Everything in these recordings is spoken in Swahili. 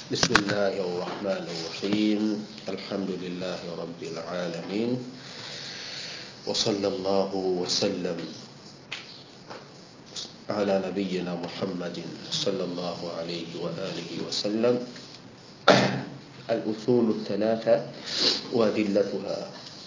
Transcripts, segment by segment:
بسم الله الرحمن الرحيم الحمد لله رب العالمين وصلى الله وسلم على نبينا محمد صلى الله عليه وآله وسلم الأصول الثلاثة وأدلتها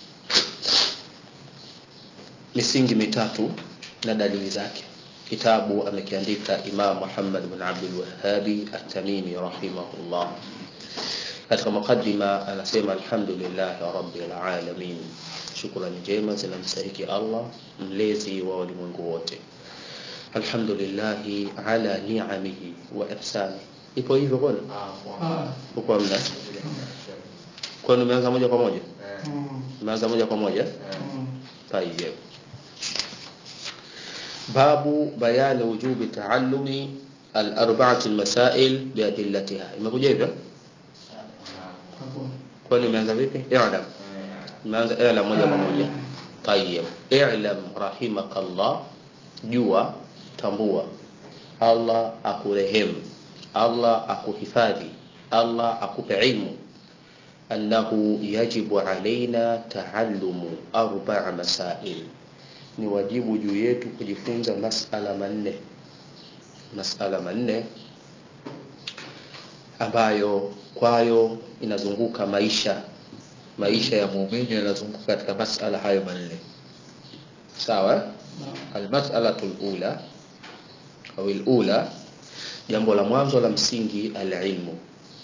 misingi mitatu na dalili zake kitabu amekiandika imam muhammad bin abdul wahabi at-tamimi rahimahullah katika mukaddima anasema alhamdulillah rabbil alamin shukrani njema zinamstahiki allah mlezi wa walimwengu wote alhamdulillahi ala ni'amihi wa ihsani ipo hivyo kwani uko mna kwani umeanza moja kwa moja umeanza moja kwa moja طيب باب بيان وجوب تعلم الأربعة المسائل بأدلتها imekuja hivyo kwani umeanza vipi i'lam umeanza i'lam moja kwa moja طيب i'lam rahimakallah jua tambua Allah akurehemu Allah akuhifadhi Allah akupe ilmu أنه يجب علينا تعلم أربع مسائل ni wajibu juu yetu kujifunza masala manne masala manne ambayo kwayo inazunguka maisha maisha ya muumini yanazunguka katika masala hayo manne sawa almasalatu lula au lula jambo la mwanzo la msingi alilmu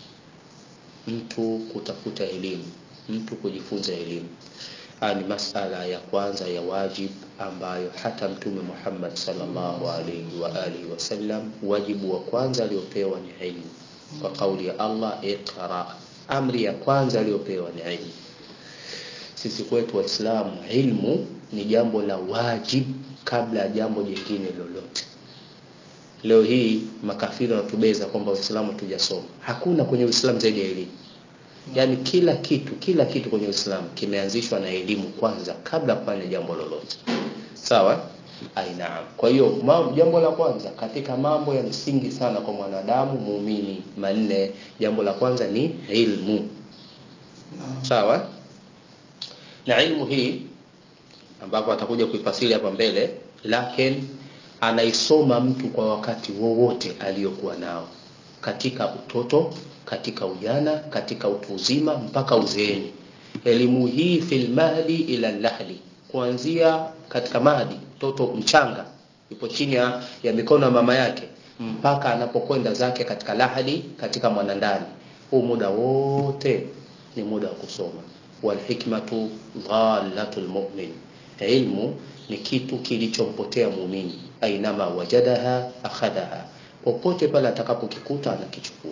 mtu kutafuta elimu mtu kujifunza elimu haya ni masala ya kwanza ya wajib ambayo hata mtume Muhammad sallallahu alaihi wa alihi wasallam wajibu wa kwanza aliopewa ni ilmu kwa kauli ya Allah iqra amri ya kwanza aliyopewa ni ilmu sisi kwetu waislamu ilmu ni jambo la wajib kabla ya jambo jingine lolote leo hii makafiri wanatubeza kwamba Uislamu tujasoma. Hakuna kwenye Uislamu zaidi ya elimu. Yaani kila kitu, kila kitu kwenye Uislamu kimeanzishwa na elimu kwanza kabla kufanya jambo lolote. Sawa? Ainaam. Kwa hiyo jambo la kwanza katika mambo ya msingi sana kwa mwanadamu muumini manne, jambo la kwanza ni ilmu. Sawa? Na ilmu hii ambapo atakuja kuifasiri hapa mbele, lakini anaisoma mtu kwa wakati wowote aliyokuwa nao katika utoto katika ujana katika utu uzima mpaka uzeeni elimu hii fil mahdi ila lahli kuanzia katika mahdi mtoto mchanga yupo chini ya, ya mikono ya mama yake mpaka anapokwenda zake katika lahadi katika mwanandani huu muda wote ni muda wa kusoma walhikmatu dhalatul mu'min ilmu ni kitu kilichompotea muumini ainama wajadaha akhadhaha popote pale atakapokikuta anakichukua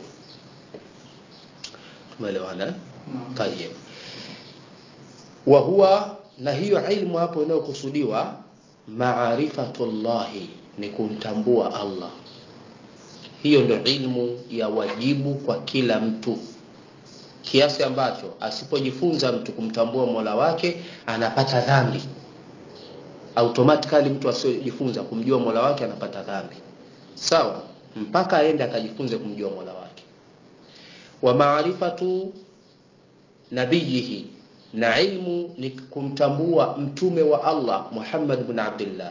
tumeelewana tayeb wa huwa na hiyo ilmu hapo inayokusudiwa maarifatullahi ni kumtambua Allah hiyo ndio ilmu ya wajibu kwa kila mtu kiasi ambacho asipojifunza mtu kumtambua Mola wake anapata dhambi automatically mtu asiyojifunza kumjua Mola wake anapata dhambi. Sawa? Mpaka aende akajifunze kumjua Mola wake. Wa maarifatu nabiyihi na ilmu ni kumtambua mtume wa Allah Muhammad ibn Abdullah.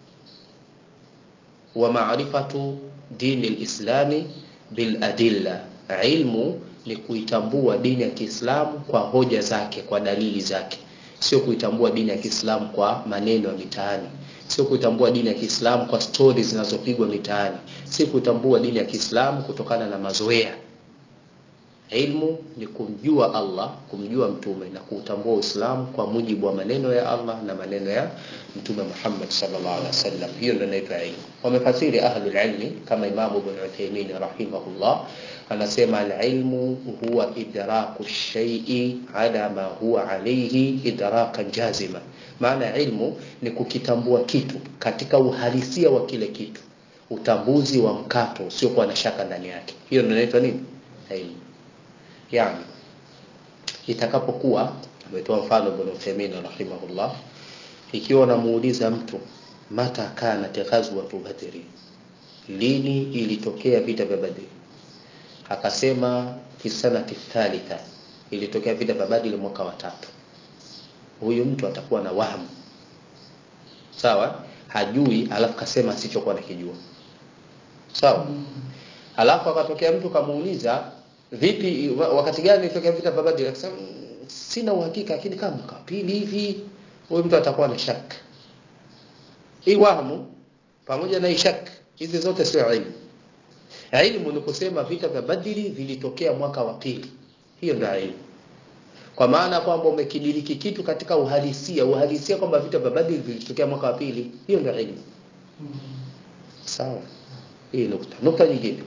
Wa maarifatu dini lislami bil adilla. Ilmu ni kuitambua dini ya Kiislamu kwa hoja zake, kwa dalili zake sio kuitambua dini ya Kiislamu kwa maneno ya mitaani, sio kuitambua dini ya Kiislamu kwa stori zinazopigwa mitaani, si kuitambua dini ya Kiislamu kutokana na mazoea. Ilmu ni kumjua Allah, kumjua mtume na kuutambua Uislamu kwa mujibu wa maneno ya Allah na maneno ya Mtume Muhammad sallallahu alaihi wasallam. Hiyo ndio inaitwa ilmu. Wamefasiri ahlul ilmi kama Imam Ibn Uthaymeen rahimahullah anasema alilmu huwa idraku shay'i ala ma huwa alayhi idrakan jazima. Maana ilmu ni kukitambua kitu katika uhalisia wa kile kitu, utambuzi wa mkato usiokuwa na shaka ndani yake. Hiyo ndio inaitwa nini? Ilmu. Yani itakapokuwa ametoa mfano Ibn Uthaymeen rahimahullah, ikiwa unamuuliza mtu mata kanat ghazwatu badri, lini ilitokea vita vya Badri? akasema fi sanati thalitha ilitokea vita vya Badri mwaka wa tatu huyu mtu atakuwa na wahamu sawa hajui alafu kasema asichokuwa nakijua sawa alafu akatokea mtu kamuuliza vipi wakati gani ilitokea vita vya Badri akasema sina uhakika lakini kama mwaka pili hivi huyu mtu atakuwa na shaka hii wahamu pamoja na ishak hizi zote sio ilmu ilmu ni kusema vita vya Badri vilitokea mwaka wa pili hiyo ndio ilmu kwa maana kwamba umekidiriki kitu katika uhalisia uhalisia kwamba vita vya Badri vilitokea mwaka wa pili hiyo ndio ilmu sawa hii nukta nukta nyingine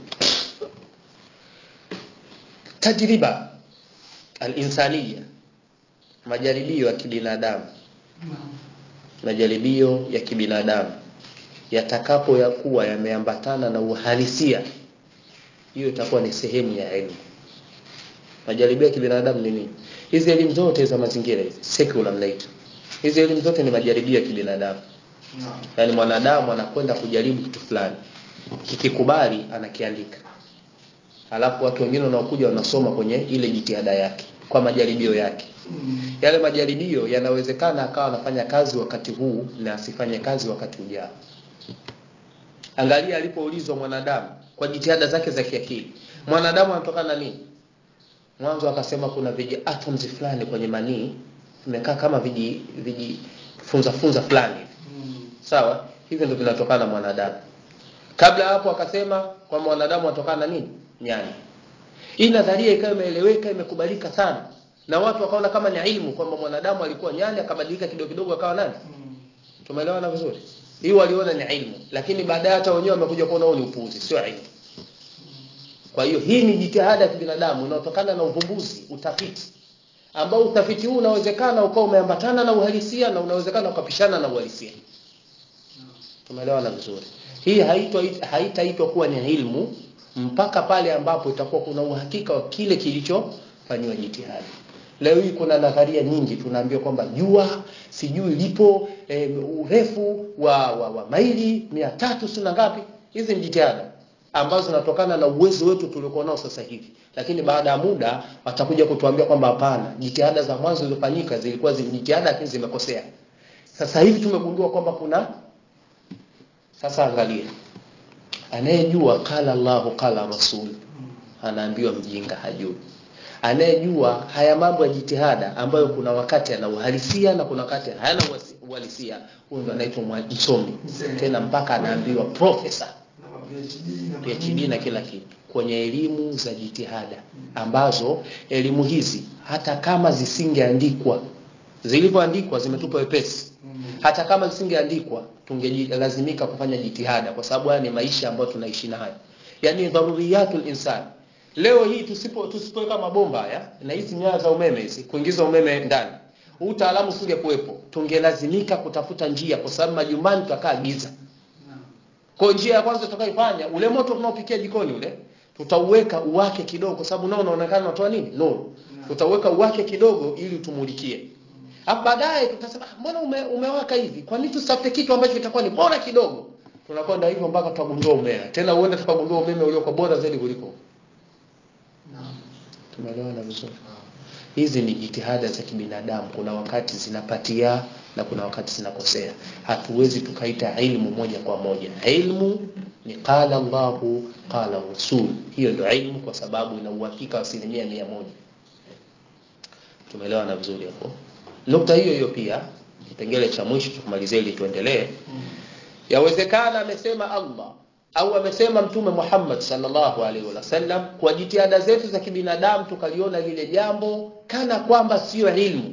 tajriba al-insaniya majaribio ya kibinadamu majaribio ya kibinadamu yatakapo ya kuwa yameambatana na uhalisia hiyo itakuwa ni sehemu ya elimu majaribio ya kibinadamu ni nini hizi elimu zote za mazingira hizi secular mnaita hizi elimu zote ni majaribio ya kibinadamu yaani mwanadamu anakwenda kujaribu kitu fulani kikikubali anakiandika alafu watu wengine wanaokuja wanasoma kwenye ile jitihada yake kwa majaribio yake yale majaribio yanawezekana akawa anafanya kazi wakati huu na asifanye kazi wakati ujao angalia alipoulizwa mwanadamu kwa jitihada zake za kiakili mwanadamu anatokana na nini mwanzo akasema kuna viji atoms fulani kwenye manii vimekaa kama viji viji funza funza fulani sawa hivyo ndio vinatokana na mwanadamu kabla hapo akasema kwamba mwanadamu anatokana na nini nyani hii nadharia ikawa imeeleweka imekubalika sana na watu wakaona kama ni ilmu kwamba mwanadamu alikuwa nyani akabadilika kidogo kidogo akawa nani tumeelewana vizuri hii waliona ni ilmu lakini baadaye hata wenyewe wamekuja kuona huo ni upuuzi sio ilmu kwa hiyo hii ni jitihada ya kibinadamu inayotokana na uvumbuzi utafiti ambao utafiti huu unawezekana ukawa umeambatana na uhalisia na unawezekana ukapishana na uhalisia tumeelewana vizuri hii haitwa haitaitwa kuwa ni ilmu mpaka pale ambapo itakuwa kuna uhakika wa kile kilichofanywa jitihada leo hii kuna nadharia nyingi tunaambiwa kwamba jua sijui lipo e, urefu wa, wa, wa maili mia tatu sina ngapi hizi ni jitihada ambazo zinatokana na uwezo wetu tuliokuwa nao sasa hivi lakini baada ya muda watakuja kutuambia kwamba hapana jitihada za mwanzo zilizofanyika zilikuwa zi jitihada lakini zimekosea sasa hivi tumegundua kwamba kuna sasa angalia anayejua qala Allahu qala rasul anaambiwa mjinga hajui anayejua haya mambo ya jitihada ambayo kuna wakati ana uhalisia na kuna wakati hayana uhalisia huyo ndo anaitwa msomi tena mpaka anaambiwa profesa PhD na kila kitu kwenye elimu za jitihada ambazo elimu hizi hata kama zisingeandikwa zilivyoandikwa zimetupa wepesi hata kama zisingeandikwa tungelazimika kufanya jitihada kwa sababu haya ni maisha ambayo tunaishi nayo yani dharuriyatul insan leo hii tusipo tusipoweka mabomba haya na hizi nyaya za umeme hizi kuingiza umeme ndani utaalamu usingekuwepo tungelazimika kutafuta njia kwa sababu majumbani tutakaa giza kwa njia ya kwanza tutakaifanya ule moto tunaopikia jikoni ule tutauweka uwake kidogo kwa sababu nao unaonekana unatoa nini nuru tutauweka uwake kidogo ili tumulikie Hapo baadaye tutasema mbona ume, umewaka hivi? Kwa nini tusitafute kitu ambacho kitakuwa ni bora kidogo? Tunakwenda hivyo mpaka tutagundua umeme. Tena uende tukagundua umeme uliokuwa bora zaidi kuliko. Naam. Tumeelewana vizuri. Hizi ni jitihada za kibinadamu. Kuna wakati zinapatia na kuna wakati zinakosea. Hatuwezi tukaita ilmu moja kwa moja. Ilmu ni qala Allahu qala Rasul. Hiyo ndio ilmu kwa sababu ina uhakika wa asilimia mia moja. Tumeelewana vizuri hapo. Nukta hiyo hiyo pia kipengele cha mwisho tukumalizie ili tuendelee. Yawezekana amesema Allah au amesema Mtume Muhammad sallallahu alaihi wasallam kwa jitihada zetu za kibinadamu tukaliona lile jambo kana kwamba sio ilmu,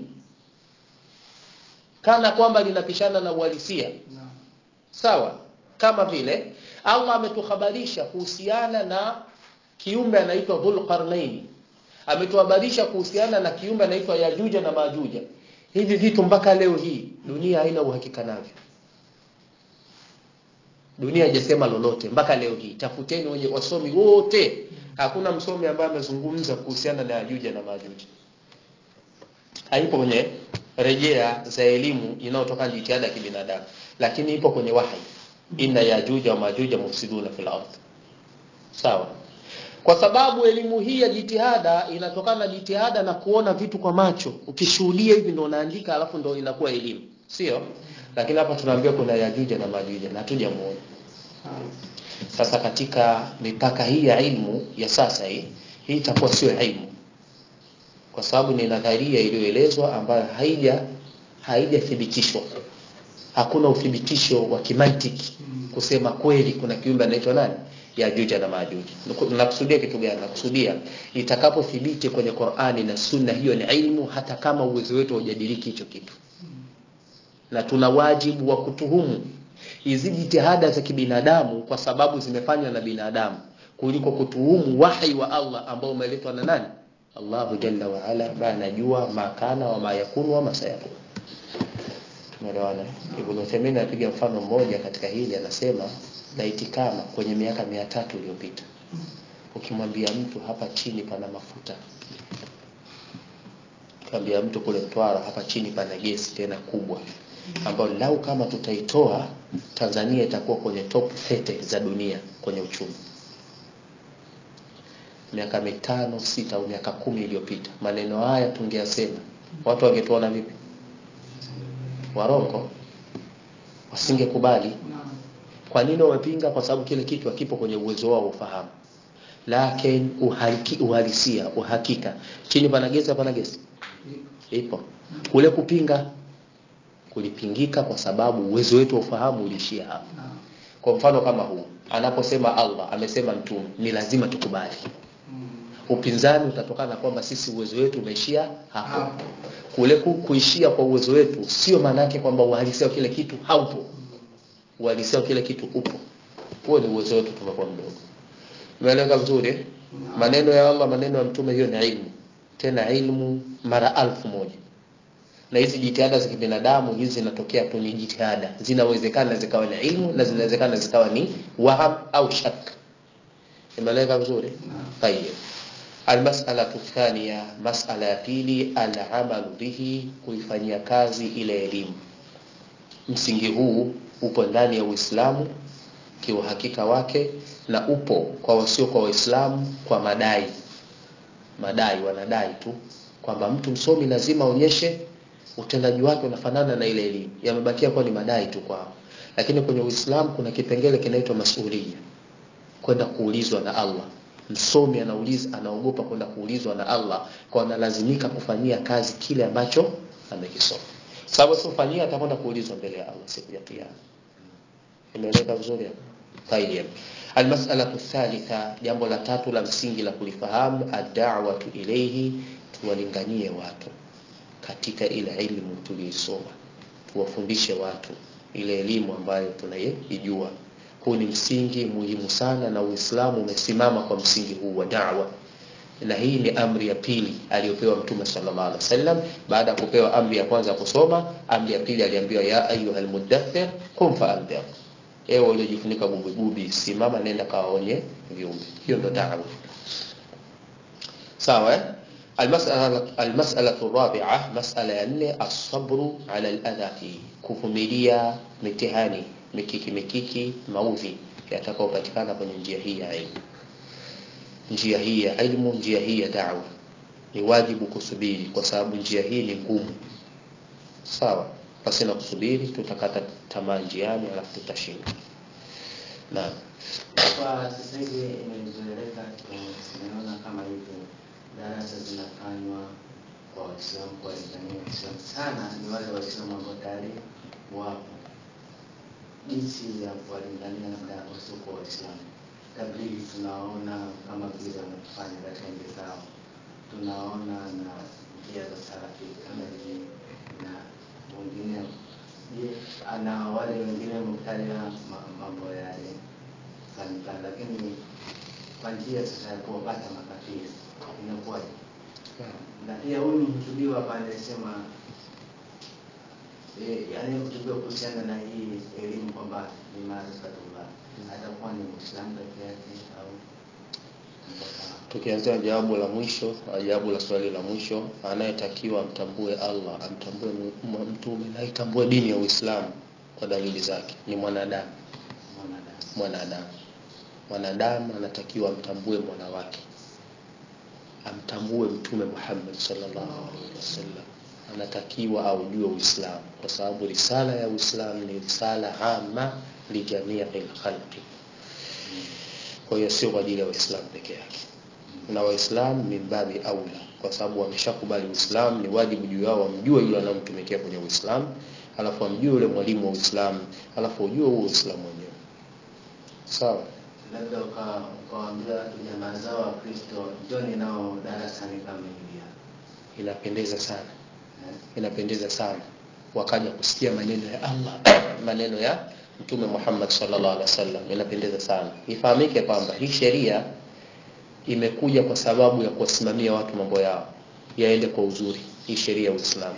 kana kwamba linapishana na uhalisia. Naam. Sawa, kama vile Allah ametuhabarisha kuhusiana na kiumbe anaitwa Dhulqarnain, ametuhabarisha kuhusiana na kiumbe anaitwa Yajuja na Majuja. Hivi vitu mpaka leo hii dunia haina uhakika navyo. Dunia haijasema lolote mpaka leo hii. Tafuteni wenye wasomi wote, hakuna msomi ambaye amezungumza kuhusiana na Yajuja na Majuja. Haipo kwenye rejea za elimu inayotokana na jitihada ya kibinadamu, lakini ipo kwenye wahi, inna Yajuja wa Majuja mufsiduna fil ardh. Sawa. kwa sababu elimu hii ya jitihada inatokana na jitihada na kuona vitu kwa macho ukishuhudia hivi ndo unaandika alafu ndo inakuwa elimu sio lakini hapa tunaambiwa kuna yajuja na majuja na hatujamuona sasa katika mipaka hii ya ilmu ya sasa hii hii itakuwa sio ilmu kwa sababu ni nadharia iliyoelezwa ambayo haija haijathibitishwa hakuna uthibitisho wa kimantiki kusema kweli kuna kiumbe anaitwa nani yajuja na majuja nakusudia kitu gani nakusudia itakapothibiti kwenye Qur'ani na Sunna hiyo ni ilmu hata kama uwezo wetu haujadiriki hicho kitu na tuna wajibu wa kutuhumu hizi jitihada za kibinadamu kwa sababu zimefanywa na binadamu kuliko kutuhumu wahi wa Allah ambao umeletwa na nani Allahu jalla wa ala ambaye anajua makana wa mayakunu wa masayakun tumeelewana Ibn Uthaymeen anapiga mfano mmoja katika hili anasema laiti kama kwenye miaka mia tatu iliyopita ukimwambia mtu hapa chini pana mafuta ukimwambia mtu kule Mtwara hapa chini pana gesi tena kubwa ambayo lau kama tutaitoa Tanzania itakuwa kwenye top 30 za dunia kwenye uchumi miaka mitano sita au miaka kumi iliyopita maneno haya tungeyasema watu wangetuona vipi warongo wasingekubali kwa nini wamepinga kwa sababu kile kitu hakipo kwenye uwezo wao ufahamu lakini uhaliki, uhalisia uhakika chini pana gesi pana gesi ipo kule kupinga kulipingika kwa sababu uwezo wetu wa ufahamu ulishia hapo kwa mfano kama huu anaposema Allah amesema mtume ni lazima tukubali upinzani utatokana kwamba sisi uwezo wetu umeishia hapo kule kuishia kwa uwezo wetu sio maana yake kwamba uhalisia wa kile kitu haupo uhalisia wa kile kitu upo huo ni uwezo wetu tumekuwa mdogo umeeleka vizuri maneno ya Allah maneno ya mtume hiyo ni ilmu tena ilmu mara alfu moja na hizi jitihada za kibinadamu hizi zinatokea tu ni jitihada zinawezekana zikawa ni ilmu na zinawezekana zikawa ni waham au shak imeeleka vizuri tayeb المسألة الثانية مسألة pili العمل به kuifanyia kazi ile elimu msingi huu upo ndani ya Uislamu kiuhakika wake na upo kwa wasio kwa Waislamu kwa madai madai wanadai tu kwamba mtu msomi lazima aonyeshe utendaji wake unafanana na ile elimu yamebakia kwa ni madai tu kwao lakini kwenye Uislamu kuna kipengele kinaitwa masuhulia kwenda kuulizwa na Allah msomi anauliza anaogopa kwenda kuulizwa na Allah kwa analazimika kufanyia kazi kile ambacho amekisoma sababu sifanyia atakwenda kuulizwa mbele ya Allah siku ya kiyama imeeleka vizuri hapo tayeb almas'alatu thalitha jambo la tatu la msingi la kulifahamu ad-da'watu ilayhi tuwalinganie watu katika ile elimu tuliisoma tuwafundishe watu ile elimu ambayo tunaijua huu ni msingi muhimu sana na Uislamu umesimama kwa msingi huu wa da'wa na hii ni amri ya pili aliyopewa mtume sallallahu alaihi wasallam baada ya kupewa amri ya kwanza kusoma amri ya pili aliambiwa ya ayyuhal muddathir qum fa'anzir ewe uliojifunika bubububi simama nenda kawaonye viumbe hiyo ndo da'wa sawa eh المسألة المسألة الرابعة مسألة أن الصبر على الأذى فيه kuvumilia mitihani mikiki mikiki maudhi yatakayopatikana kwenye njia hii ya ilmu njia hii ya ilmu njia hii ya da'wa ni wajibu kusubiri kwa sababu njia hii ni ngumu sawa basi na kusubiri tutakata tamaa njiani alafu tutashinda naam Kwa sasa hivi imezoeleka, tumeona kama hivyo darasa zinafanywa kwa Waislamu, kwa Tanzania Waislamu sana ni wale Waislamu ambao tayari wapo, jinsi ya kuwalingania labda wasiokuwa Waislamu. Tablighi tunaona kama vile wanafanya katika nchi zao, tunaona na njia za salafi kama hivi na wengineo. Je, ana wale wengine mtaja mambo yale fulani fulani, lakini kwa njia sasa ya kuwapata makafiri inakuwaje? Na pia huyu mhutubiwa hapa anasema eh, anayekutubiwa kuhusiana na hii elimu kwamba ni maarifatullah atakuwa ni Muislamu peke yake au mpaka tukianzia jawabu la mwisho jawabu la swali la mwisho anayetakiwa amtambue Allah amtambue mu- mtume na aitambue dini ya Uislamu kwa dalili zake ni mwanadamu mwanadamu? mwanadamu mwanadamu anatakiwa amtambue mola wake amtambue mtume Muhammad sallallahu alaihi wasallam anatakiwa aujue Uislamu kwa sababu risala ya Uislamu ni risala ama lijamii khalqi kwa hiyo sio kwa ajili ya Waislamu peke yake na Waislamu min babi aula kwa sababu wameshakubali Uislamu ni wajibu juu yao wamjue yule anayemtumikia kwenye Uislamu alafu amjue yule mwalimu wa Uislamu alafu ujue huo Uislamu wenyewe sawa labda uka- ukawaambia watu jamaa zao wa Kristo njoni nao darasani kama hivi hapa. inapendeza sana Eh, inapendeza sana wakaja kusikia maneno ya Allah maneno ya Mtume Muhammad sallallahu alaihi wasallam inapendeza sana ifahamike kwamba hii sheria imekuja kwa sababu ya kuwasimamia watu mambo yao yaende kwa uzuri hii sheria ya Uislamu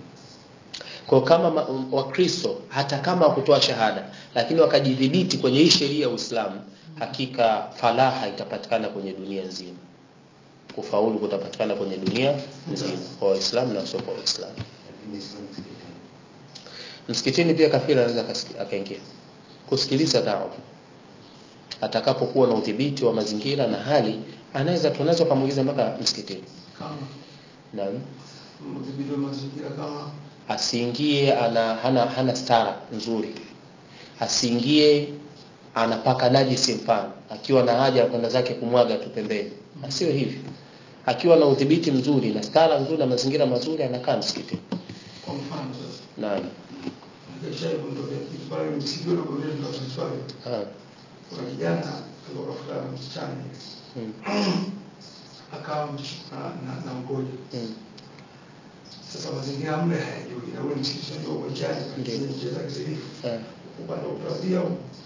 kwa kama ma- wakristo hata kama wakutoa shahada lakini wakajidhibiti kwenye hii sheria ya Uislamu hakika falaha itapatikana kwenye dunia nzima kufaulu kutapatikana kwenye dunia nzima kwa waislamu na wasio kwa waislamu lakini sio msikitini. msikitini pia kafiri anaweza akasiki- akaingia kusikiliza dawa atakapokuwa na udhibiti wa mazingira na hali anaweza tunaweza kumuingiza mpaka msikitini kama naam udhibiti wa mazingira kama asiingie ana hana, hana stara nzuri asiingie anapaka najisi mfano akiwa na haja ya kwenda zake kumwaga tu pembeni asiwe hivi akiwa na udhibiti mzuri na stara nzuri na mazingira mazuri anakaa msikitini kwa mfano sasa naam nikisha kundolea kitu pale msikiti ule kule tunaswali Ah, kuna kijana alikuwa kafuta msichana hivi mm, akawa msh- na, na, na mgoja mm, sasa mazingira mle hayajui na ule msikiti ndio uwanjani Ndiyo. anacheza kizilifu ah, upande wa kulia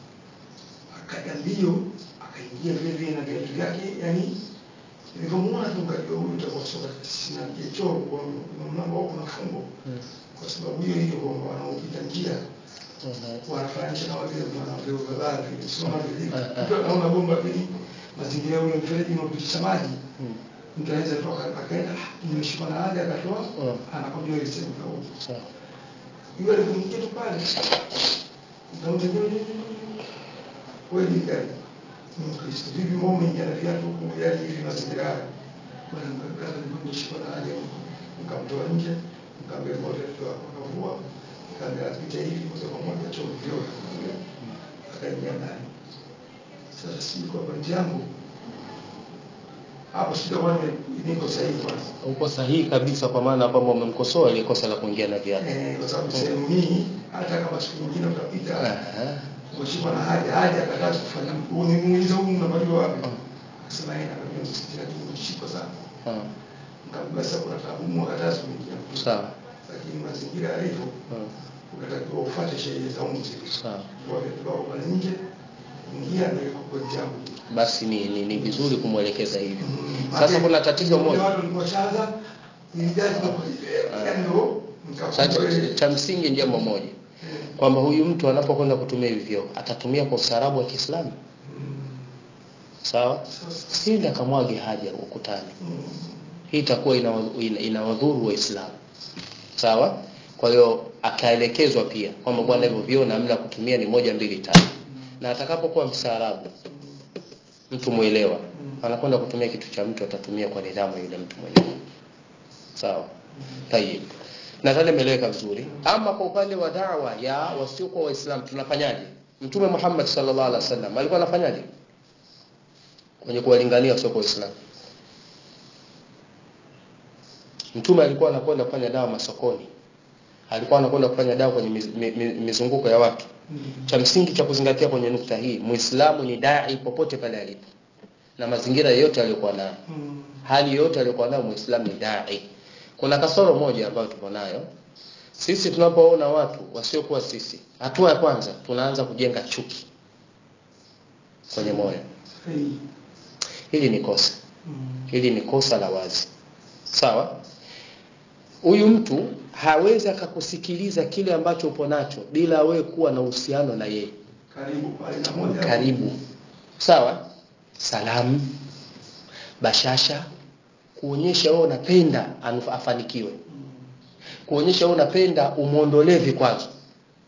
akaja mbio akaingia vile vile na viatu vyake yani nilivyomwona tu nikajua huyu utakuwa soka sina kichoro kwa kwa mlango wako na fungo mm, kwa sababu hiyo hiyo kwamba wanaopita njia aha, wanafananisha kama vile wanavyoo vibaya vile sio kama vile Ah, ah. mtu anaona bomba vile mazingira ule mfereji unaopitisha maji mm, mtu anaweza toka akaenda "Ah, nimeshikwa na haja akatoa Mm. anakwambia ile sehemu kwa huko sawa yule alipoingia tu pale nikamwambia kweli gani ni Mkristo vipi mbona umeingia na viatu huku yani hivi mazingira haya bwana mkakata nimeshikwa na haja nikamtoa nje nikamwambia wote tutoa wakavua nikaambia apite hivi moja kwa moja choo vyo akaingia ndani sasa sijui kwa pointi yangu hapo sitakuwa niko sahihi kwanza uko sahihi kabisa kwa maana kwamba umemkosoa ile kosa la kuingia na viatu Eh, kwa sababu sehemu hii hata kama siku nyingine utapita Aha, umeshikwa na haja haja akataka kufanya unimuuliza huyu unapatiwa wapi Mm. akasema yeye anakwambia msikiti lakini umeshikwa sana ah, nikamwambia sasa kuna tabumu akataka kuingia sawa lakini mazingira yalivyo ah, ukatakiwa ufuate sheria za umu zile sawa kwa vitu vyako pale nje ingia ndio iko kwa jambo basi ni, ni, ni vizuri kumwelekeza hivyo Mm, sasa maana kuna tatizo wale moja watu walikuwa shaza nilijaji kwa Ah. yani ndio sasa nikafunga cha msingi ni jambo moja kwamba huyu mtu anapokwenda kutumia hivi vyoo atatumia kwa ustaarabu wa Kiislamu sawa sindi akamwage haja ukutani hii itakuwa inawadhuru ina, inawadhuru waislamu sawa kwa hiyo akaelekezwa pia kwamba bwana hivyo vyoo namna ya kutumia ni moja mbili tatu na atakapokuwa mstaarabu mtu mwelewa anakwenda kutumia kitu cha mtu atatumia kwa nidhamu ya yule mtu mwenyewe sawa tayib nadhani imeeleweka vizuri ama kwa upande wa dawa ya wasiokuwa waislamu tunafanyaje mtume Muhammad sallallahu alaihi wasallam alikuwa anafanyaje kwenye kuwalingania wasiokuwa waislamu mtume alikuwa anakwenda kufanya dawa masokoni alikuwa anakwenda kufanya dawa kwenye miz, mi, mi, mizunguko ya watu cha msingi cha kuzingatia kwenye nukta hii muislamu ni dai popote pale alipo na mazingira yote aliyokuwa nayo hali yote aliyokuwa nayo muislamu ni dai kuna kasoro moja ambayo tuko nayo sisi tunapoona watu wasiokuwa sisi hatua ya kwanza tunaanza kujenga chuki kwenye moyo hili ni kosa hili ni kosa la wazi sawa huyu mtu hawezi akakusikiliza kile ambacho upo nacho bila wewe kuwa na uhusiano na yeye karibu pale na moja karibu sawa salamu bashasha kuonyesha wewe unapenda anu- afanikiwe kuonyesha wewe unapenda umuondolee vikwazo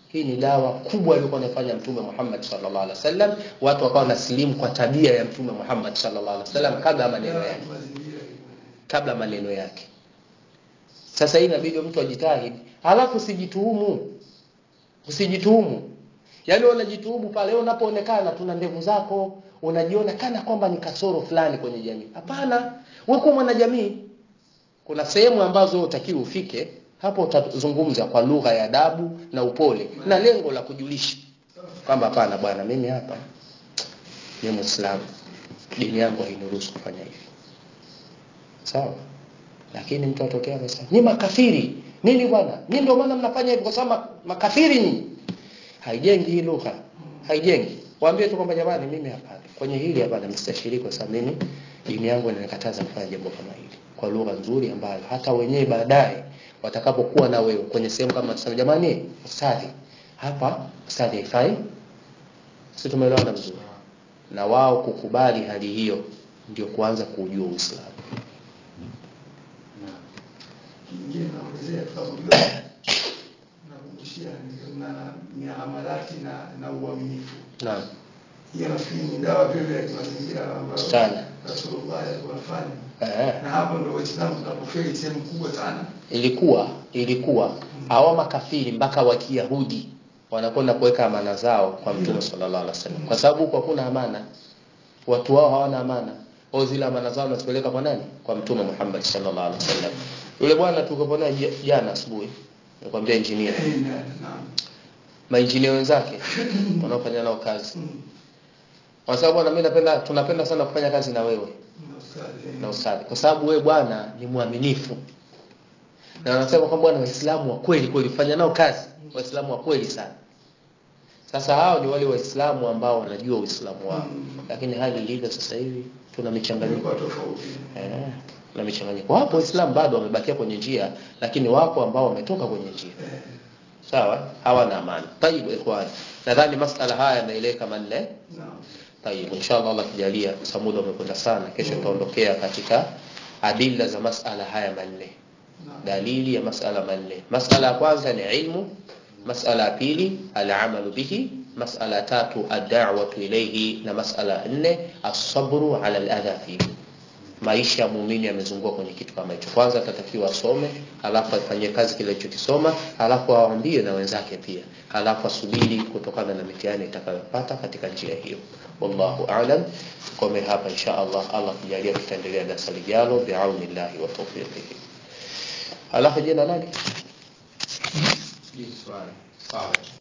hii ni dawa kubwa aliyokuwa anafanya mtume Muhammad sallallahu alaihi wasallam watu wakawa nasilimu kwa tabia ya mtume Muhammad sallallahu alaihi wasallam kabla ya maneno yake mazingira kabla maneno yake sasa hii inabidi mtu ajitahidi alafu usijituhumu usijituhumu yaani wewe unajituhumu pale wewe unapoonekana tuna ndevu zako unajiona kana kwamba ni kasoro fulani kwenye jamii hapana wewe kwa mwanajamii kuna sehemu ambazo utakiwa ufike hapo utazungumza kwa lugha ya adabu na upole na lengo la kujulisha kwamba hapana bwana mimi hapa ni muislamu dini yangu hainiruhusu kufanya hivi sawa lakini mtu atokea anasema ni makafiri nini bwana ni ndio maana mnafanya hivyo kwa sababu ma- makafiri ni haijengi hii lugha haijengi waambie tu kwamba jamani mimi hapana kwenye hili hapana msitashiriki kwa sababu mimi dini yangu inanikataza kufanya jambo kama hili kwa lugha nzuri ambayo hata wenyewe baadaye watakapokuwa na wewe kwenye sehemu kama tuseme jamani ustadhi hapa ustadhi haifai sisi tumeelewana vizuri na wao kukubali hali hiyo ndio kuanza kuujua Uislamu na kingine naongezea tukaujua nakumbushia ni- na miamalati na na uaminifu naam hiyo nafikiri ni dawa vile vile ya kimazingira ambayo Sana. Rasulullah alikuwa anafanya eh. na hapo ndio Waislamu tunapofeli sehemu kubwa sana ilikuwa ilikuwa hawa makafiri mpaka wa Kiyahudi wanakwenda kuweka amana zao kwa Mtume sallallahu alaihi wasallam kwa sababu huko hakuna amana watu wao hawana amana au zile amana zao wanazipeleka kwa nani kwa Mtume Muhammad sallallahu alaihi wasallam yule bwana tulikopo naye j- jana asubuhi nikwambia engineer Eh, na- naam mainjinia wenzake wanaofanya nao kazi Mm. kwa sababu bwana mimi napenda tunapenda sana kufanya kazi na wewe Na ustadhi, eh. na ustadhi kwa sababu wewe bwana ni mwaminifu na wanasema kwamba bwana waislamu wa kweli kweli fanya nao kazi waislamu wa kweli sana sasa hao ni wale waislamu ambao wanajua uislamu wao Mm. lakini hali ilivyo sasa hivi tuna michanganyiko Ilikuwa tofauti eh, na michanganyiko wapo waislamu bado wamebakia kwenye njia lakini wapo ambao wametoka kwenye njia Eh, sawa hawana amani tayib ikhwan nadhani masala haya yameeleka manne naam Tayib, inshallah Allah kijalia, kwa muda umekwenda sana, kesho tutaondokea katika adilla za masala haya manne, naam dalili ya masala manne. Masala ya kwanza ni ilmu, masala ya pili alamalu bihi, masala ya tatu ad-da'watu ilayhi, na masala ya nne as-sabru ala al-adha fihi. Maisha ya muumini yamezungua kwenye kitu kama hicho. Kwanza atatakiwa asome, alafu afanyie kazi kile alichokisoma, alafu awaambie na wenzake pia, alafu asubiri kutokana na mitihani itakayopata katika njia hiyo. Wallahu a'lam. Kome hapa insha Allah, Allah kijalia, tutaendelea darasa lijalo biaunillahi wa tawfiqihi. Alafu jina nani? Sawa.